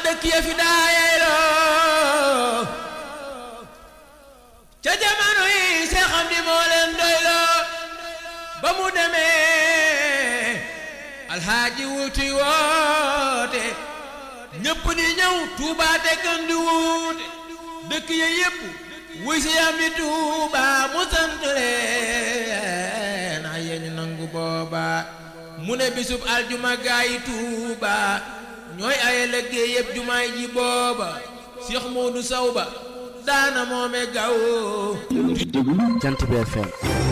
dëkk ya fi daayeeloo ca jamono yi Seex Amdi moo leen doyloo ba mu demee alxaaji wuti woote ñëpp di ñëw Tuuba te gën di wuute dëkk ya yépp wuy si Amdi Tuuba mu sant leen ay yéen nangu booba mu ne bisub aljuma gaayi Tuuba ñooy aye liggéey yëpp jumaay ji booba Cheikh Modou Sow ba daana moome gaw Jant bi FM